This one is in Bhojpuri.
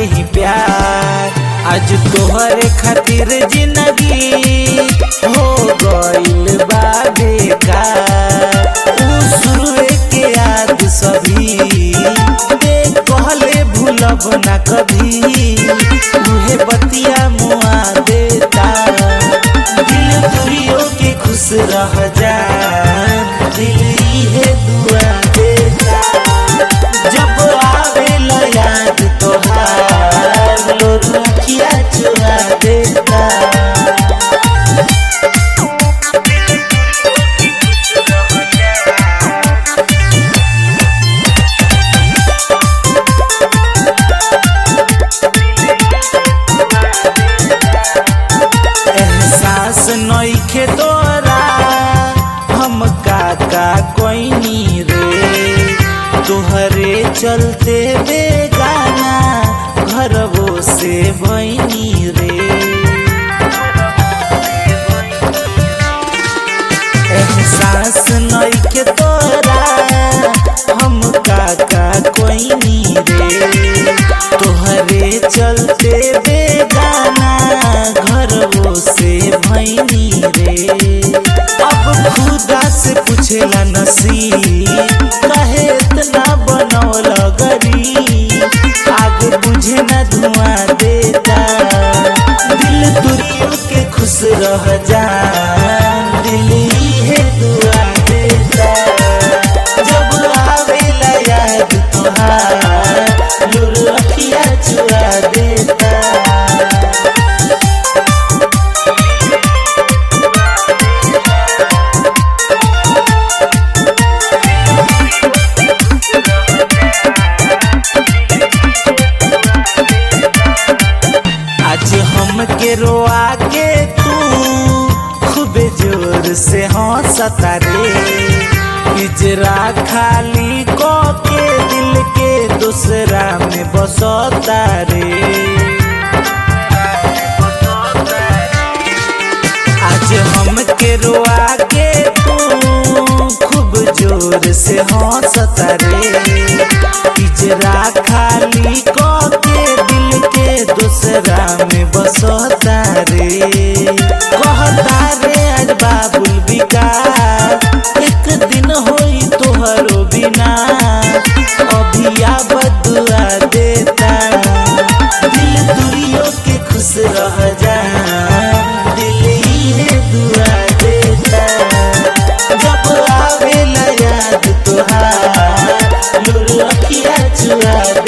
ही प्यार आज तोहरे खातिर जिंदगी हो गइल बा बेकार ऊ शुरुए के याद सभी देख कहले भूलब ना कभी उहे बतिया मुआ देता दिल तुरियो के खुश रह जा दिल इहे दुआ देता जब आवेला याद तोहार लोग अखिया चुरा देता एहसास नइखे तोरा हम काका कोइनी रे तोहरे चलते बेगाना घरवो से भइनी रे एहसास नइखे तोरा हम काका कोइनी रे तोहरे चलते बेगाना घरवो से भइनी रे अब खुदा से पूछेला नसीब काहे इतना बनौल गरी आग बुझे न धुआं देता दिल तुरियो के खुश रह जा दिल इहे दुआ देता जब आवेला याद तोहार लुर अखिया चुरा देता आज हम के रोआ के तू खूबे जोर से हंसता रे पिजरा खाली को के दिल के दूसरा में बसता रे आज हम के रोआ के तू खूब जोर से हंसता रे पिजरा खाली को के दिल के दूसरा में बसता रे कहता रे आज बाबुल विकास एक दिन होई तोहरो बिना अभी आबद दुआ देता दिल दुरियो के खुश रह जा दिल इहे दुआ देता जब आवेला याद तोहार लुर अखिया चुरा